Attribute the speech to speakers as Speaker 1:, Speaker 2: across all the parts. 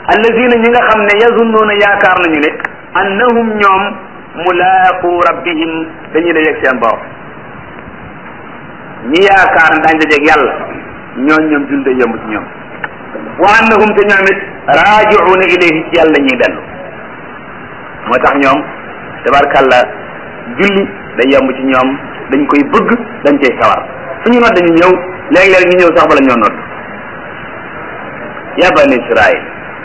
Speaker 1: allazina ñi nga xam ne yazunnuuna yaakaar nañu ne annahum ñoom mulaaqu rabbihim dañuy dajeeg seen borom ñi yaakaar ne daañu dajeeg yàlla ñooñ ñoom jul day yomb ci ñoom wa annahum te ñoom it raaji'uuna ilayhi ci yàlla ñuy dellu moo tax ñoom tabarkàlla julli day yomb ci ñoom dañ koy bëgg dañ cay sawar fu ñu nodd dañu ñëw léeg-léeg ñu ñëw sax bala ñoo nodd ya bani israil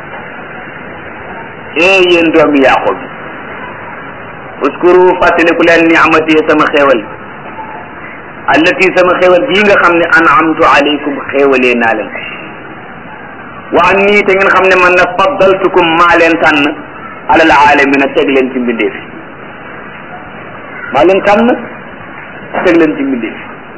Speaker 1: ee yéen doomi yaqub uskuru fàttaliku leen ni'mati sama xéewal allati sama xéewal bii nga xam ne an'amtu alaykum xéewalee naa leen wa anni te ngeen xam ne man na faddaltukum maa leen tànn alal aalamina teg leen ci mbindeef maa leen tànn teg leen ci mbindeef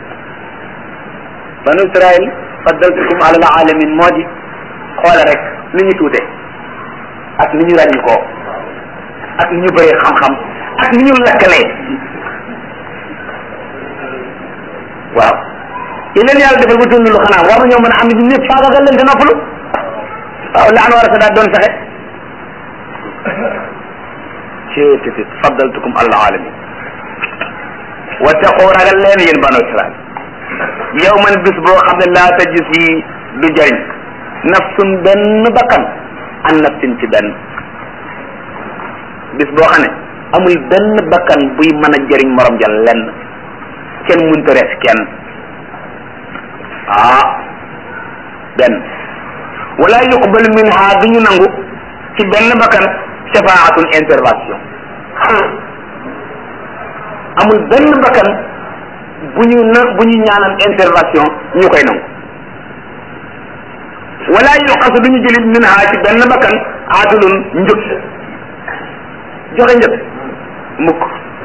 Speaker 1: banu israil faddaltukum alal alamin moo di xoole rek ni ñu tuute ak ni ñu ràññi koo ak ni ñu bëree xam-xam ak ni ñu lakkalee waaw yi leen yàlla defal ba tund lu xanaa war nañoo mën a am ni ñëpp faagagal leen te noppalu waaw la an war a sa daat doon fexe ceetit faddaltukum alal alamin wattaqu ragal leen yéen banu israil yow man bis boo xam ne laa tajis yi du jariñ nafsun benn bakkan an nafsin ci benn bis boo xam ne amul benn bakkan buy mën a jëriñ morom ja lenn kenn mënta rees kenn ah benn wala yuqbal minha du ñu nangu ci benn bakkan shafaatun intervention amul benn bakkan bu ñu na bu ñu ñaanal intervention ñu koy nangu wala yuqasu du ñu jëlit min ha ci benn bakkan aadulun njëg joxe njëg mukk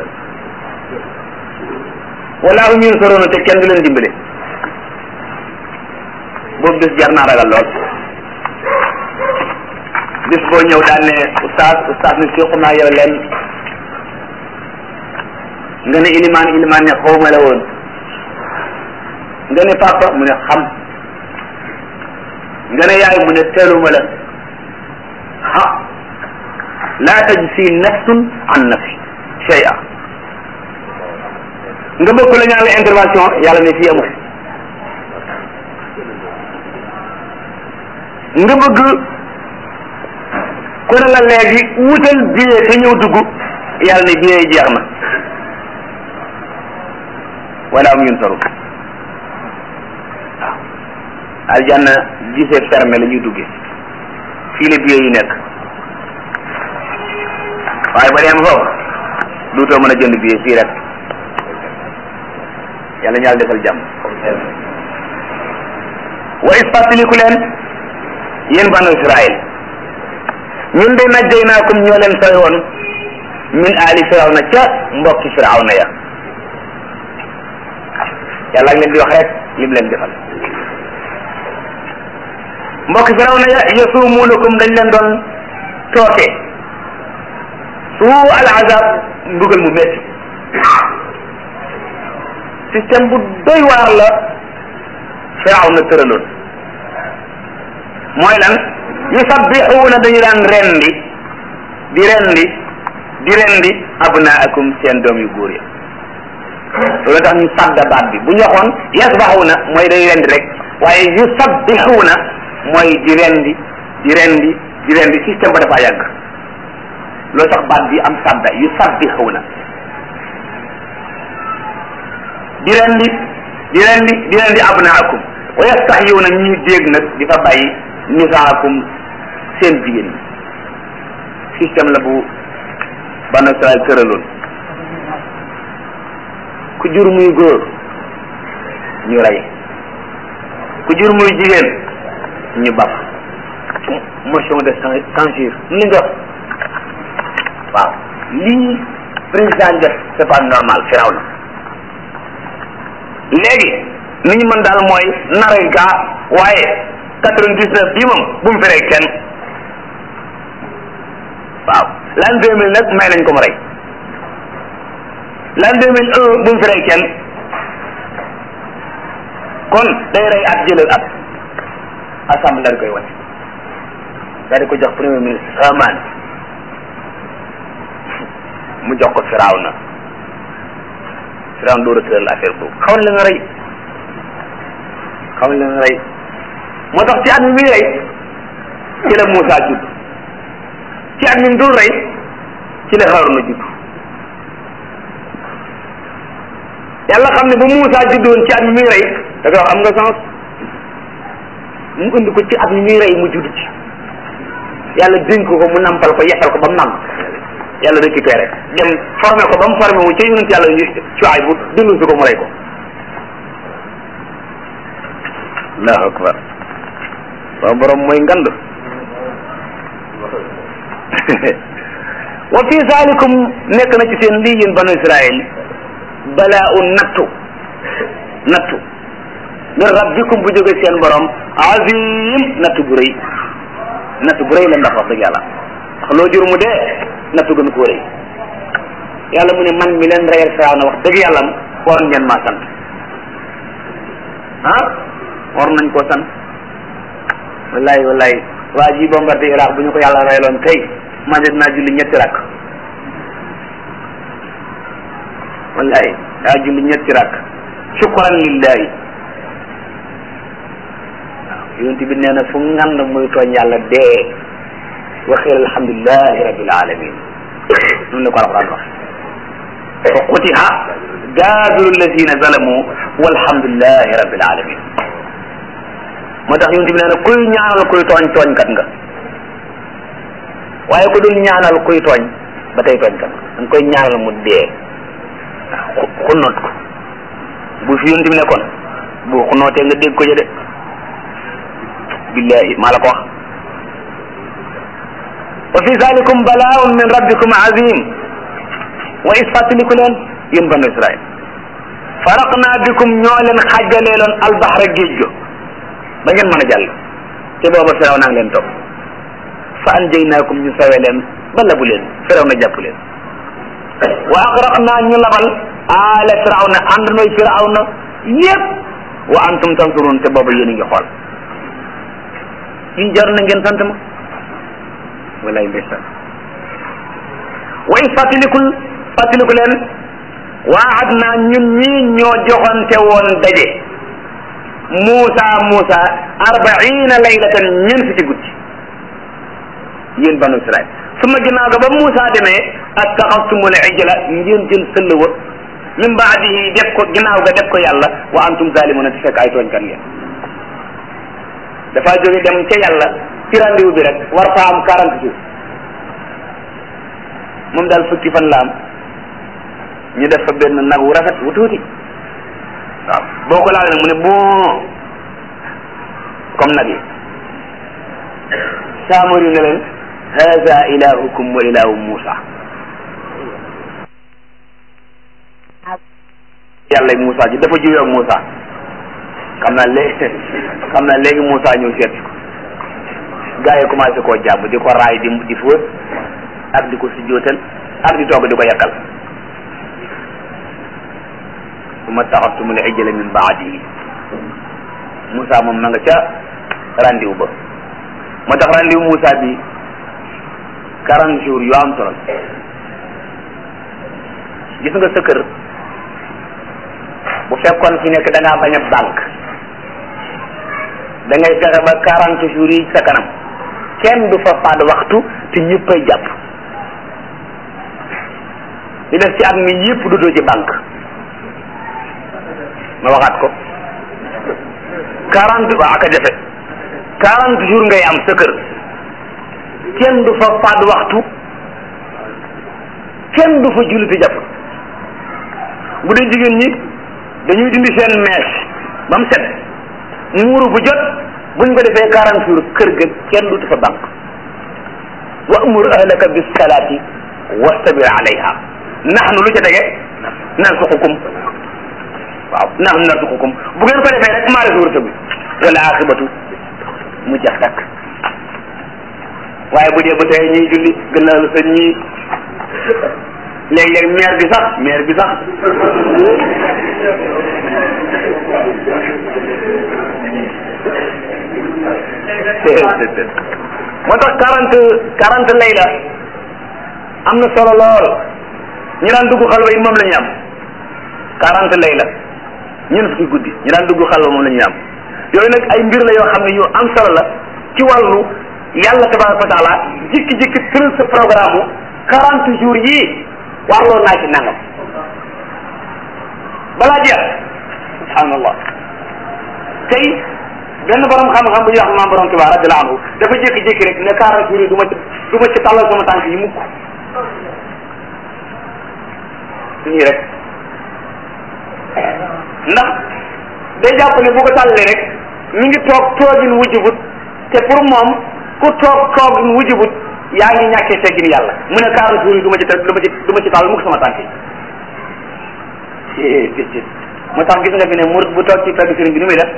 Speaker 1: wala hum yunsaruna te kenn du leen dimbale boobu bis jar naa ragal lool bis boo ñëw daan ne oustaz oustaz ne si xam naa yore leen nga ne ilimaan ilimaan ne xawma la woon nga ne papa mu ne xam nga ne yaay mu ne teeluma la ha laa tajzi nafsun an nafsi shay'a nga bëgg la ñaan la intervention yàlla ne fii amul nga bëgg ku ne la léegi wutal billet te ñëw dugg yàlla ne billet yi jeex na wala am yunsaru waaw aljanna gisee fermé la ñuy duggee fii la billet yi nekk waaye ba dem foofu duutoo mën a jënd billet fii rek yàlla ñu yàlla defal jàmm wa is fàttaliku leen yéen banu Israël ñun de najjaynaakum ñoo leen sooy woon min aali firawna ca mbokki firawna ya yàlla ngi leen di wax rek lim leen defal mbokki firawna ya yasumuunakum dañ leen doon tooke suu al azab mbugal mu métti système bu doy waar la firawna tëraloon mooy lan yusabbixuuna dañu daan rendi di rendi di rendi abnaakum seen doom yu góor ya loolu tax ñu sadda baat bi bu ñu waxoon yasbaxuuna mooy day rendi rek waaye yusabbixuuna mooy di rendi di rendi di rendi système ba dafa yàgg loolu tax baat bi am sadda yusabbixuuna di rendi di rendi di rendi abnaakum wa yastaxyuuna ñuy dégg nag di fa bàyyi nisaakum seen jigéen ñi système la bu banu Israel tëraloon ku jur muy góor ñu rey ku jur muy jigéen ñu baf motion de censure li nga waaw lii président def c'est pas normal firaw na léegi ni ñu mën daal mooy naray gaa waaye quatre-vingt-dix-neuf bii moom bu mu feree kenn waaw l'an deux mille nag may nañ ko mu rey l'an deux mille un bu mu feree kenn kon day rey at jëlal at assemblée daal koy wane daal di ko jox premier ministre Haman mu jox ko Firawna Firawna door a tëral affaire boobu xamal la nga rey xamal la nga rey moo tax ci at mi muy rey ci la Moussa judd ci at mi mu dul rey ci la Haruna judd yàlla xam ne ba Moussa juddoon ci at mi muy rey da nga wax am nga sens mu indi ko ci at mi muy rey mu judd ci yàlla dénk ko mu nampal ko yekkal ko ba mu nàmp yàlla récupéré dem formé ko ba mu formé wu ci yonent yàlla cuwaay bu dund si ko mu rey ko allahu akbar waaw borom mooy ngand wa fi zalikum nekk na ci seen lii yéen banu israil balaa u nattu nattu min rabbikum bu jóge seen borom azim nattu bu rëy nattu bu rëy la ndax wax dëgg yàlla ndax loo jur mu dee nattu gën koo rëy yàlla mu ne man mi leen reyal firaaw na wax dëgg yàlla waroon ngeen maa sant ah war nañ koo sant wallahi wallahi waa ji bombardé Iraq bu ñu ko yàlla reyloon kay man de dinaa julli ñetti rakk wallahi daa julli ñetti rakk shukran lillahi waaw yonent bi nee na fu ngand muy tooñ yàlla dee waxeel alhamdulilahi rabbil alamin noonu la ko alquran wax fa qutiha daabiru alladina zalamu walhamdulilahi rabbil alamin moo tax yonent bi nee na kuy ñaanal kuy tooñ tooñkat nga waaye ku dul ñaanal kuy tooñ ba tey tooñkat nga da nga koy ñaanal mu dee xunnoot ko bu fi yonent bi nekkoon bu xunnootee nga dégg ko ja de billahi maa la ko wax wa fi zalikum balaaun min rabbikum azim wa is fàttaliku leen yéen banu israil faraqna bikum ñoo leen xàjjalee loon albaxra géej go ba ngeen mën a jàll te booba firaw naa ngi leen topp fa anjaynaakum ñu sawe leen ba labu leen firaw na jàpp leen wa agraqna ñu labal aala firaw na ànd nooy firaw na yépp wa antum tansurun te booba yéen a ngi xool yi jar na ngeen sant ma walay ndeysaan wa is fàttalikul fàttaliku leen waad naa ñun ñii ñoo joxante woon daje Muusa Muusa arbaina laylatan ñeent fukki guddi yéen banu Israil su ma ginnaaw ga ba Muusa demee attaxastumul ijla ngeen jël sëll wa min baadihi def ko ginnaaw ga def ko yàlla wa antum zalimuna te fekk ay tooñkat ngeen dafa jóge dem ca yàlla ci rendez-vous bi rek war fa am quarante jours moom daal fukki fan la am ñu def fa benn nag wu rafet wu tuuti waaw boo ko laalee nag mu ne bon comme nag yi saamar yu ne leen hada ilahukum wa ilahu Musa yàlla Musa ji dafa jiwee ak Musa xam naa léegi xam naa léegi Musa ñëw seet ko gaa yi commencé koo jàpp di ko raay di di fóot ak di ko sujjóotal ak di togg di ko yakkal summa taxastumul ijla min baadihi Moussa moom ma nga ca rendez-vous ba moo tax rendez-vous Moussa bi quarante jours yu am solo gis nga sa kër bu fekkoon fi nekk da ngaa bañ a banque da ngay fexe ba quarante jours yi sa kanam kenn du fa faat waxtu te ñëppay jàpp li def ci at mi yëpp du doo ci banque ma waxaat ko quarante waa aka jafe quarante jours ngay am sa kër kenn du fa faat waxtu kenn du fa julli te jàpp bu dee jigéen ñi dañuy dindi seen mèche ba mu set muuru bu jot buñ ko defee quarante jours kër ga kenn du fa banque wa amur ahlaka bis salaati wastabir alayha naxnu lu ca tege narsuqukum waaw naxnu narsuqukum bu ngeen ko defee rek maa la wërsëg bi wala aqibatu mu jax takk waaye bu dee ba tey ñuy julli gënaalu sa ñii léeg-léeg maire bi sax maire bi sax moo tax quarante quarante layla am na solo lool ñu daan dugg xalwa yi moom la ñu am quarante layla ñun fukki guddi ñu daan dugg xalwa moom la ñu am yooyu nag ay mbir la yoo xam ne yu am solo la ci wàllu yàlla tabaraka wa taala jikki-jikki tëral sa programme u quarante jours yii warloo naa ci nangam balaa jeex subhanallah tey benn borom xam-xam bu ñuy wax maam borom Tuubaa radiyallahu anhu dafa jékki-jékki rek ne quarante jours yi du ma ci du ma ci tàllal sama tànk yi mukk nii rek ndax day jàpp ne bu ko tàllee rek mi ngi toog toogin wujjubut te pour moom ku toog toogin wujjubut yaa ngi ñàkkee teggin yàlla mu ne quarante jours yi du ma ci te du ma ci du ma ci tàll mukk sama tànk yi moo tax gis nga fi ne murid bu toog ci pegg sëriñ bi nu muy def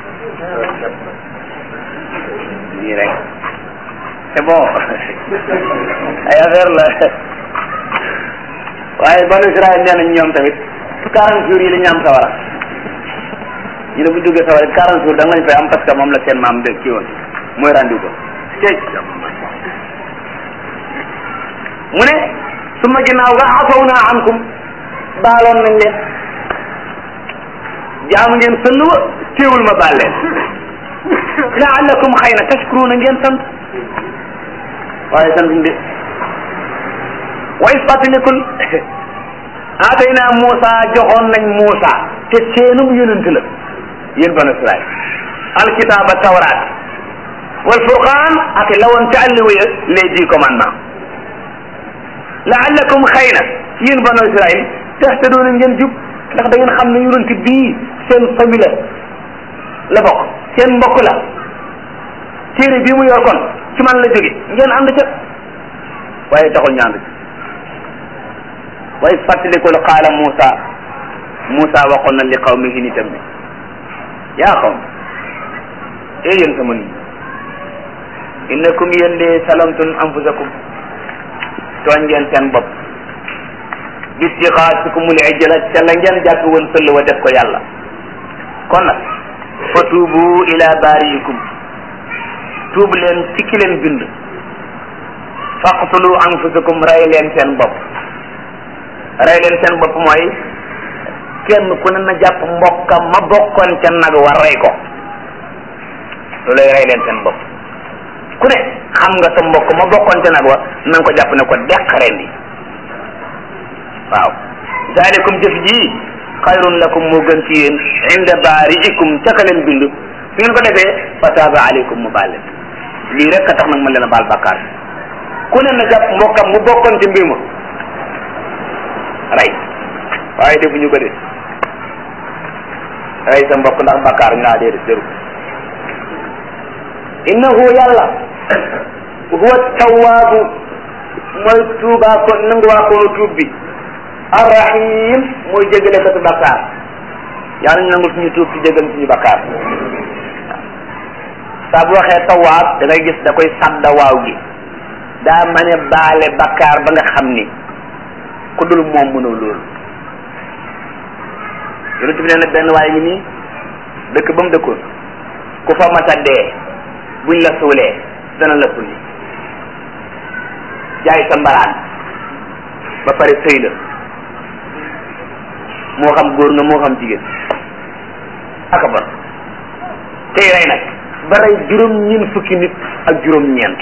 Speaker 1: nii rek c'est bon ay affaire la waaye banu Israël nee nañ ñoom tamit quarante jours yi la ñu am sawara ñu ne bu duggee sawara quarante jours da nga lañ fay am parce que moom la seen maam de kii woon mooy rendi ko tey mu ne su ma ginnaaw ga afaw naa ankum baaloon nañ leen jaamu ngeen sëll wa téewul ma baal leen laallakum xëy na tashkuruna ngeen sant waaye sant ndi wa is fàttalikul aatayna Muusa joxoon nañ Muusa te seenum yonent la yéen banu Israil alkitaaba tawraat wal furqaan ak lawoon ca àlli waya les dix commandements laallakum xëy na yéen banu Israil tahtadoona ngeen jub ndax da ngeen xam ne yonent bii seen famille la bokk seen mbokk la téere bii mu yor kon ci man la jóge ngeen ànd ca waaye taxul ñu ànd ca waaye fàttalikul qaala Muusa Muusa waxoon na li qawmihi nitam bi yaa qawm ee yéen sama nit innakum yéen de salamtum anfusakum tooñ ngeen seen bopp bitixaasikumul ijla ca la ngeen jàpp woon sëll wa def ko yàlla kon nag fa tuubu ila baariikum tuub leen ci ki leen bind faqtulu anfusakum rey leen seen bopp rey leen seen bopp mooy kenn ku ne na jàpp mbokkam ma bokkoon ca nag war rey ko loolu rey leen seen bopp ku ne xam nga sa mbokk ma bokkoon ca nag wa na nga ko jàpp ne ko deq rendi waaw zaalikum jëf ji xayrun lakum moo gën ci yéen inda baariikum ca ka leen bind su ngeen ko defee fa taaba aleykum mu baal leen lii rek a tax nag ma leen a baal bàkkaar ku ne na jàpp mbokkam mu bokkoon ci mbir ma rey waaye defuñu ko de rey sa mbokk ndax bàkkaar ngaa dee de jëru innahu yàlla huwa tawaabu mooy tuubaa ko nanguwaa koonu tuub bi arrahim mooy jégale ko su bakkaar yàlla ñu nangul suñu tuub ci jégal suñu bakkaar saa bu waxee tawaab da ngay gis da koy sadda waaw gi daa mën a baale bakkaar ba nga xam ni ku dul moom mënoo loolu yonent bi nee na benn waaye ngi nii dëkk ba mu dëkkoon ku fa masa dee buñ la suulee dana la sulli jaay sa mbaraan ba pare sëy la moo xam góor nga moo xam jigéen aka bon tey rey nag ba rey juróom ñeent fukki nit ak juróom ñeent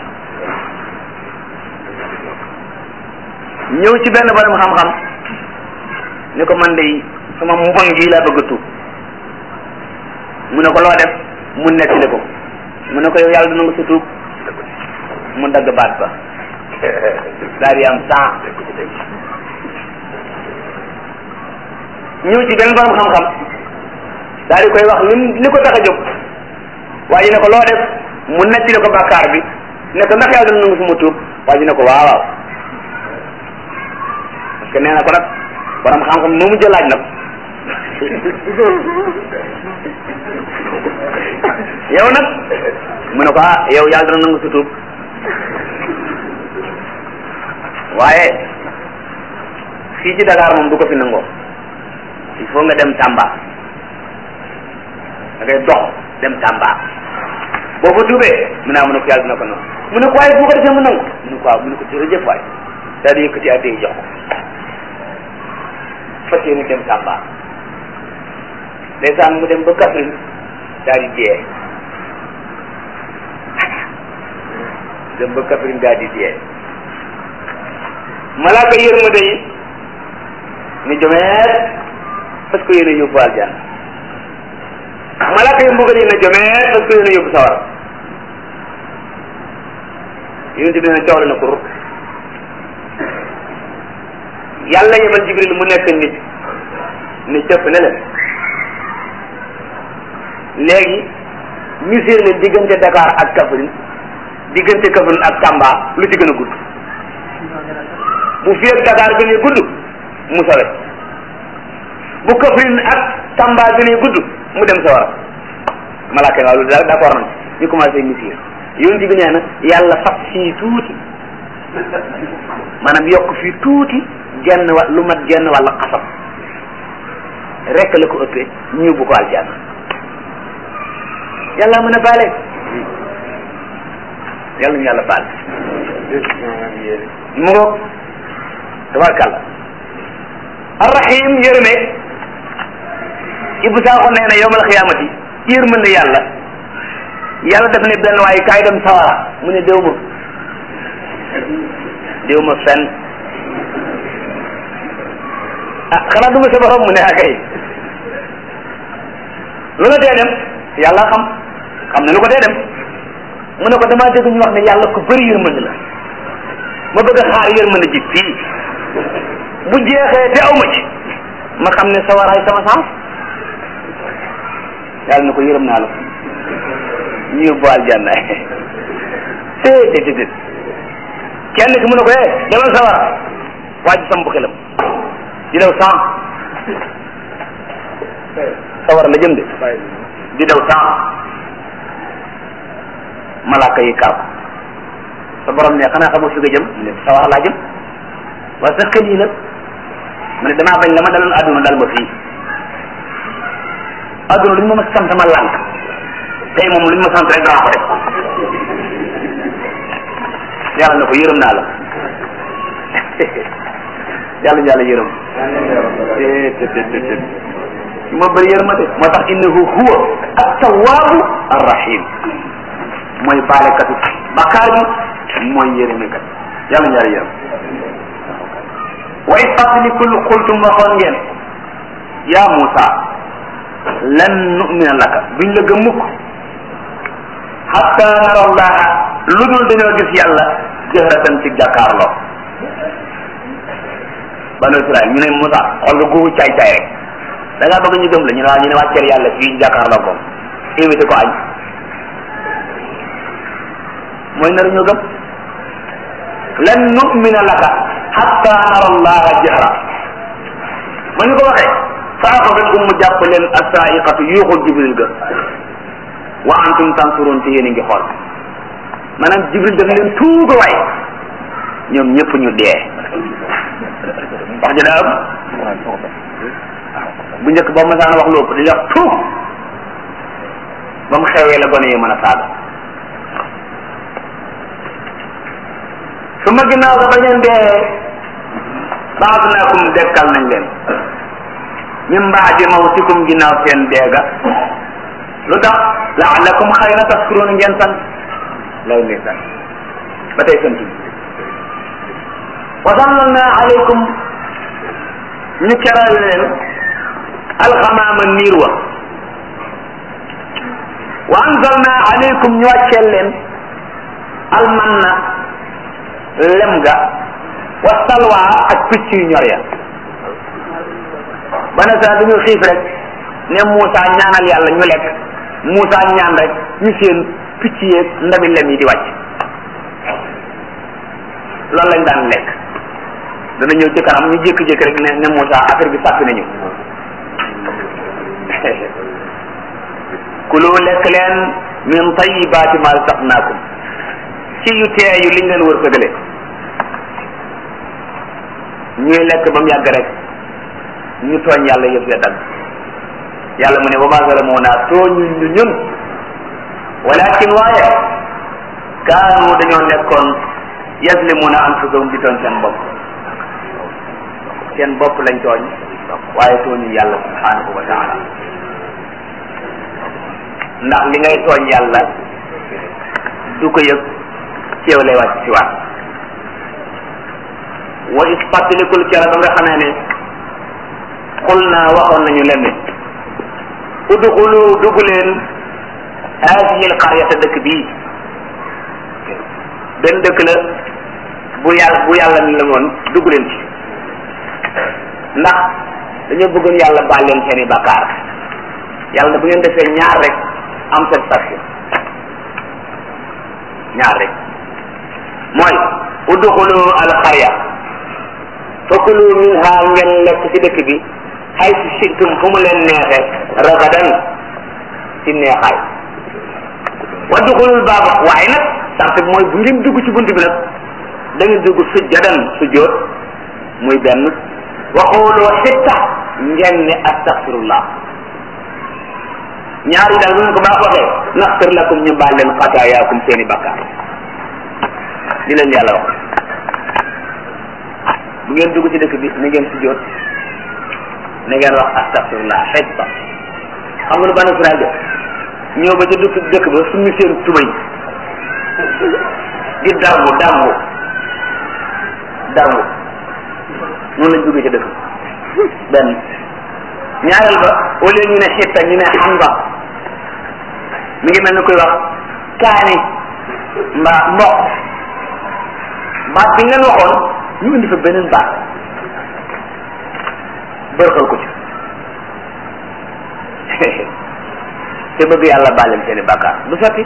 Speaker 1: ñëw ci benn borom xam-xam ni ko man de sama mbon gi laa bëgg a tuub mu ne ko loo def mu nettali ko mu ne ko yow yàlla dina nga sa tuub mu dagg baat ba daal di am temps ñëw ci benn borom xam-xam daal di koy wax lim li ko tax a jóg waaye ne ko loo def mu nettali ko bàkkaar bi ne ko ndax yàlla dina nangu suma tuub waaye ne ko waaw waaw parce que nee na ko nag borom xam-xam moo mu jëlaaj nag yow nag mu ne ko ah yow yàlla dina nangu sa tuub waaye fii ci Dakar moom du ko fi nangoo il faut nga dem Tamba da ngay dox dem Tamba boo fa tuubee mu ne mu ne ko yàlla dina ko noonu mu ne ko waaye bu ko defee mu nangu mu ne ko waaw mu ne ko jërëjëf waay daal di yëkkati adde yi jox ko fas yéene dem Tamba ndeysaan mu dem ba Kaffrine daal di dee dem ba Kaffrine daal di dee malaaka yërmande yi ni jomeet parce que yéen a yóbbu aljanna malaaka yi mbugal yi ne jomeet parce que yéen a yóbbu sawara yonent bi ne coow la na kur yàlla yebal jibril mu nekk nit ni cëpp ne leen léegi misir leen diggante Dakar ak Kaffrine diggante Kaffrine ak Tamba lu ci gën a gudd bu fi ak Dakar gënee gudd mu sawe bu Kaffrine ak Tamba gënee gudd mu dem sawara malaaka waaw loolu daal d'accord nañ ñu commencé misir yonent bi nee na yàlla fab fii tuuti maanaam yokk fii tuuti genn wa lu mat genn walla xasam rek la ko ëppee ñu yóbbu ko aljanna yàlla mën a baale yàlla ñu yàlla baal mu ngoog tabarkàlla arrahim yërëme Ibou Sakho nee na yowmal xiyaamati yërmande yàlla yàlla def ne benn waaye kaay dem sawara mu ne déw ma déw ma fenn ah xanaa du ma sa borom mu ne akay lu la dee dem yàlla xam xam ne lu ko dee dem mu ne ko damaa dégg ñu wax ne yàlla ko bëri yërmande la ma bëgg a xaar yërmande ji fii bu jeexee te aw ma ci ma xam ne sawaraay sama sens yàlla na ko yërëm naa la ñu yóbbu aljanna té té té kenn ki mu ne ko eh demal sawara waa ji sam bu xelam di daw cent sawara la jëm de di daw cent malaaka yi kar ko sa borom ne xanaa xamoo fi nga jëm ne sawara laa jëm waaye sa xel yi nag mu ne damaa bañ la ma daloon adduna dal ma fii adduna lu ñu ma ma sant ma lànk tey moom lu ñu ma sant rek danaa ko def yàlla na ko yërëm naa la yàlla ñu yàlla yërëm te te te te moo bëri yërmate moo tax innahu huwa at-tawwabu ar-rahim mooy baalekatu bakkaar bi mooy yërëmekat yàlla ñu yàlla yërëm wa it fàttalikul xultum waxoon ngeen yaa Muusa lan nu'mina laka duñ la gëm mukk hatta nara allaha lu dul dañoo gis yàlla jëhratan ci jàkkaarloo banu Israël ñu ne Muusa xool nga googu caay caay rek da ngaa bëgg ñu gëm la ñu ne waa ñu ne wàcceel yàlla fii jàkkaarloo ko invité ko añ mooy nar ñu gëm lan nu'mina laka hatta nara allaha jahra ma ñu ko waxee fa axadatkum mu jàpp leen asaa'iqatu yuuxul jibril ga wa antum tansuruun te yéen a ngi xool maanaam jibril daf leen tuuga waay ñoom ñëpp ñu dee wax ji daa ëpp bu njëkk ba masaan wax lu ëpp dañuy wax tuug ba mu xewee la gone yi mën a saaga su ma ginnaaw ga ba ngeen dee ba'atnaakum dekkal nañ leen min baadi mawtikum ginnaaw seen deega lu tax la'allakum xëy na tashkuruun ngeen sant law ne sant ba tey sant wa zallalna alaykum ñu keral leen alxamaama niir wa wa anzalna alaykum ñu wàcceel leen almanna lem ga wa salwa ak picc yu ñor ya bana saa dañu xiif rek ne Moussa ñaanal yàlla ñu lekk Moussa ñaan rek ñu seen picc yeeg ndabi lem yi di wàcc loolu lañ daan lekk dana ñëw ci kanam ñu jékki-jékki rek ne ne Moussa affaire bi sàppi nañu kulu lekk leen min tayibaati ma razaqnaakum ci yu teeyu liñ leen wër sëgale ñuy lekk ba mu yàgg rek ñu tooñ yàlla yëpp ya dagg yàlla mu ne wa ma zalamuuna tooñu ñu ñun walakin waaye kaanu dañoo nekkoon yazlimuna anfusahum di tooñ seen bopp seen bopp lañ tooñ waaye tooñu yàlla subhanahu wa taala ndax li ngay tooñ yàlla du ko yëg ci yow lay wàcc si waat wa is fàttalikul kera ba nga xamee ne xul naa waxoon nañu leen ne udxulu dugg leen haadihi alqaryata dëkk bii benn dëkk la bu yàlla bu yàlla ni la woon dugg leen ci ndax dañoo bëggoon yàlla baal leen seeni bakkaar yàlla bu ngeen defee ñaar rek am satisfaction ñaar rek mooy udxulu alqarya fakulu minha ngeen lekk ci dëkk bi xay si situm fu mu leen neexe ragadan ci neexaay wa duxulul baaba waaye nag sart bi mooy bu ngeen dugg ci bunt bi nag da ngeen dugg sujjadan sujjoot muy benn waxooloo xitta ngeen ne astaxfirullah ñaar yi daal bu ngeen ko baax waxee naxfir lakum ñu baal leen xataayaakum seeni bakkaar li leen yàlla wax bu ngeen dugg ci dëkk bi na ngeen sujjoot na ngeen wax astaxfirullah xitta xam nga nu banu Israel def ñëw ba ca dëkk dëkk ba suñu seen tubay di darbu darbu darbu noonu lañ duggee ca dëkk benn ñaareel ba au lieu ñu ne xitta ñu ne xamba mi ngi mel ni koy wax kaani mbaa mboq baat bi ngeen waxoon ñu indi fa beneen baat bërxal ko ci te bëgg yàlla bàlleen seeni bàkkaar du sotti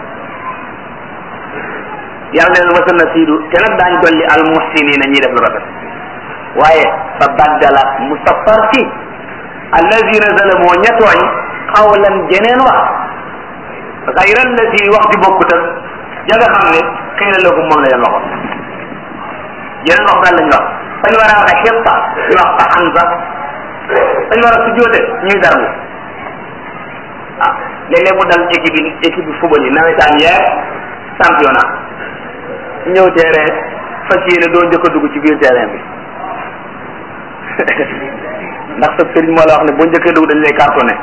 Speaker 1: yàlla neen wasa na siidu te nag daañ dolli al muhsinina ñiy def lu rafet waaye fa baddala mu sappar ci allazina zalamoo ña tooñ xawlan jeneen wax xayra allati wax di bokkut ak ja nga xam ne xëy na lëgum moom la leen waxoon jeneen wax daal lañ wax fañ war a waxe xetta ñu wax fa xansa fañ war a sujjóote ñuy darbu ah léeg-léeg mu dal équipe bi équipe bi football yi nawetaan yeer championnat ñëw terrain fas yéene doo njëkk a dugg ci biir terrain bi ndax sa sëriñ moo la wax ne boo njëkkee dugg dañ lay cartonné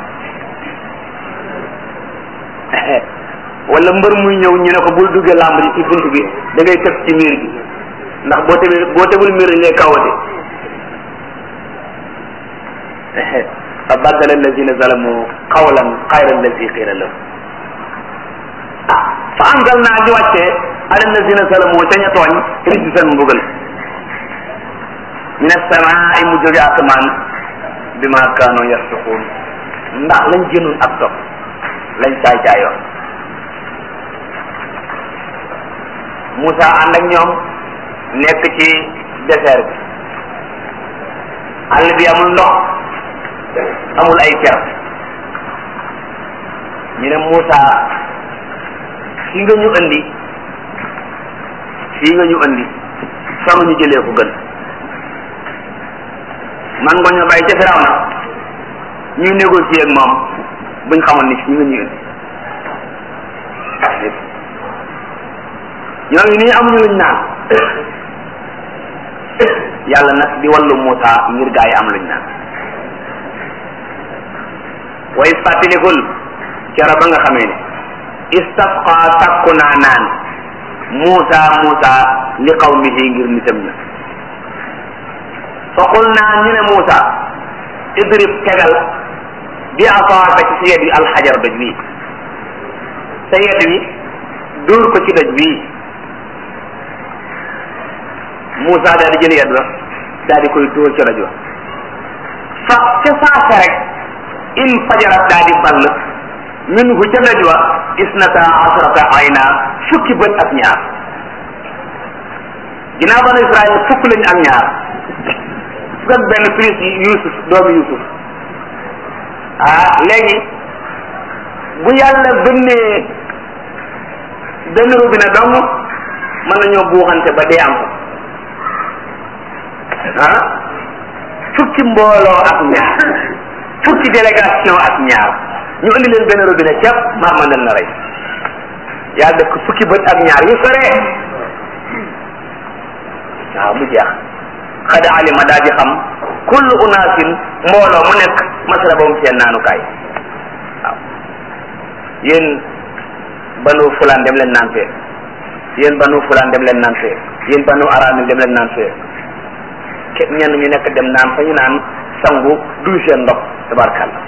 Speaker 1: wala mbër muy ñëw ñu ne ko bul duggee làmb ji ci bunt bi da ngay teg ci miir bi ndax boo tebee boo tegul miir dañ lay kawate fa baddala allazina zalamu qawlan xayra allazi qila lahu ah fa anzal naa ñu wàccee ala allazina zalamu ca ña tooñ rijsan mbugal min asamaai mu jóge asamaan bima kaanu yasfiquun ndax lañ jënoon ak topp lañ caay caayoon Moussa ànd ak ñoom nekk ci désert bi àll bi amul ndox amul ay ker ñu ne Moussa fii nga ñu andi fii nga ñu andi fa ñu jëlee ko gën man nga ñoo bàyyi ca Firawna ñu négocier ak moom buñ xamoon ni fii nga ñu andi ñooñu nii amuñu luñ naan yàlla nag di wallu Moussa ngir gaa yi am luñ naan way fàttalikul kera ba nga xamee ne istasqa sakku naa naan Moussa Moussa li qawmihi ngir nitam ña fa qul naa ñu ne Moussa idrib tegal bi asaaka ci sa yet wi alxajar doj bii sa yet wi dóor ko ci doj bii Moussa daal di jël yet ba daal di koy dóor ca doj wa fa ca saasa rek in fajarat daal di ball min hu ca doj wa isnata asrata ayna fukki bët ak ñaar ginnaaw banu Israël fukk lañu ak ñaar fukk ak benn plus yi Yusuf doomu Yusuf ah léegi bu yàlla bënnee benn robinet dong mën nañoo buuxante ba dee am ko ah fukki mbooloo ak ñaar fukki délégation ak ñaar ñu indi leen benn robinet ceeb maa mën na rey yaa dëkk fukki bët ak ñaar yu sore waaw mu jeex xad alima daa di xam kullu unaasin mbooloo mu nekk masrabahum seen naanukaay waaw yéen banu fulaan dem leen naan fee yéen banu fulaan dem leen naan fee yéen banu araamil dem leen naan fee ke ñenn ñu nekk dem naan fa ñu naan sangu duy seen ndox tabarkàlla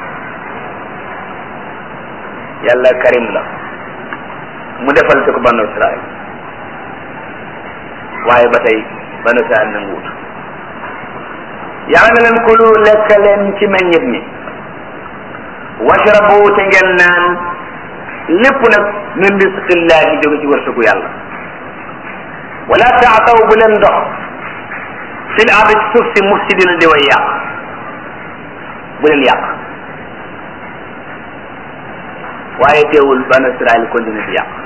Speaker 1: yàlla karim la mu defal ci ko banu israel waaye ba tey banu israel nanguwut yàlla na leen kulu lekk leen ci meññit mi washrabu te ngeen naan lépp nag min risqillahi jóge ci wërsëgu yàlla wala taataw bu leen dox fil ardi ci suuf si mufsidina di way yàq bu leen yàq waaye teewul banu israel continue di yàq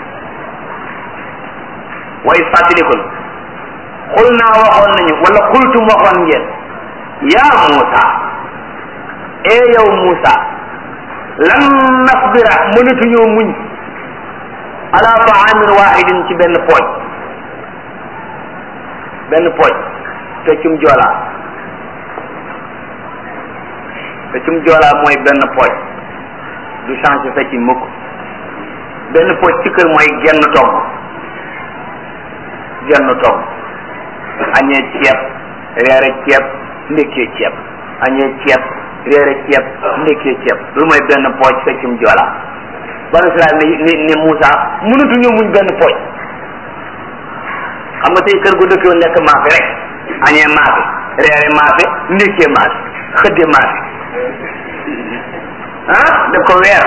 Speaker 1: way fàttalikul xul naa waxoon nañu wala xultum waxoon ngeen yaa Muusa ee yow Muusa lan nasbira mënatuñoo muñ ala taamin wahidin ci benn pooj benn pooj feccum joolaa feccum joolaa mooy benn pooj du changé fecc mukk benn pooj ci kër mooy genn togg genn togg añee ceeb reere ceeb ndekkee ceeb añee ceeb reere ceeb ndekkee ceeb loolu mooy benn pooj feccum joolaa banu Israel ni ni ni Moussa mënatuñu muñ benn pooj xam nga tey kër gu dëkkee lekk maafe rek añee maafe reere maafe ndekkee maafe xëdde maafe ah daf ko weer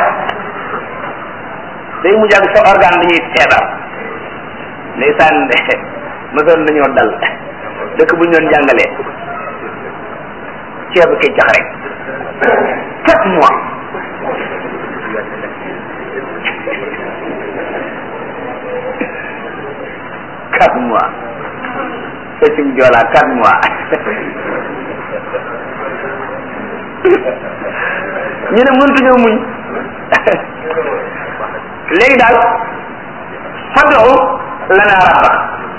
Speaker 1: day mujj ak sa organe dañuy feebar ndeysaan mosoon nañoo dal dëkk bu ñu doon jàngalee ceebu keccax rek quatre mois quatre mois feccum joolaa quatre mois ñu ne mëntuñoo muñ léegi daal fadu lana rabba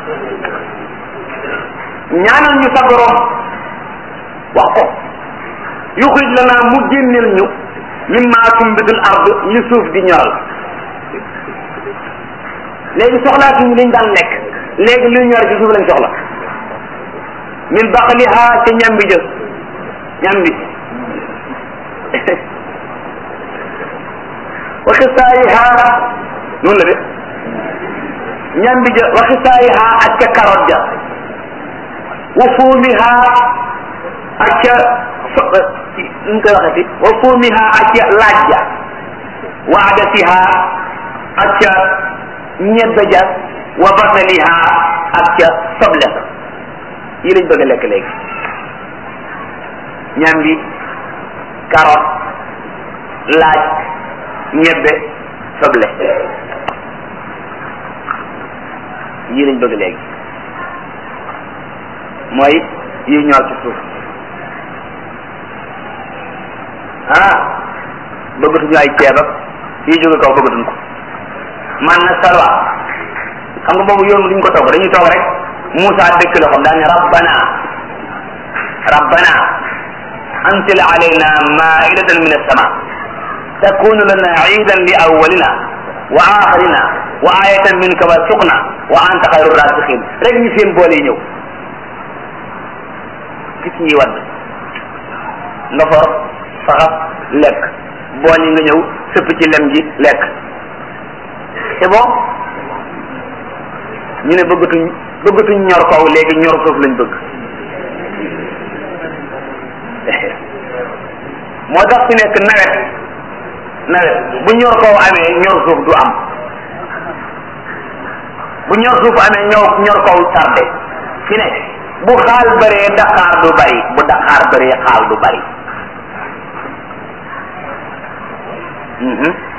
Speaker 1: ñaanal ñu sa borom wax ko yuxrij lana mu génneel ñu mimma tumbitul ard li suuf di ñoral léegi soxlaatuñu liñ daan lekk léegi luy ñor ci suuf lañ soxla min baqliha ca ñambi jë ñambi wa xisaayiha noonu la de ñambi ja wa xisaayiha ak ca carotte ja wa fuumiha ak ca nu koy waxeti wa fuumiha ak ca laaj ja wa adasiha ak ca ñebbe ja wa basaliha ak ca soble sa yi lañ bëgg a lekk léegi ñambi carotte laaj ñebbe soble yii lañ bëgg léegi mooy yi ñor ci suuf ah bëggatuñu ay ceeb ak yi jóge kaw bëggatuñ ko man na salwa xam nga boobu yoon duñ ko togg dañuy toog rek Moussa dëkk loxoom daal ne rabbana rabbana anzil alayna maidatan min as-sama takunu lana iidan li awwalina wa axirina wa ayatan minka warzuqna wa anta xayru rasiqin rek ñu seen boole yi ñëw gis ñi wadd nga for faxas lekk bool yi nga ñëw sëpp ci lem ji lekk c'est bon ñu ne bëggatuñ bëggatuñ ñor kaw léegi ñor suuf lañ bëgg moo tax fi nekk nawet nawet bu ñor kaw amee ñor suuf du am bu ñor suuf amee ñor ñor kaw tardé fi ne bu xaal bëree daqaar du bari bu daqaar bëree xaal du bari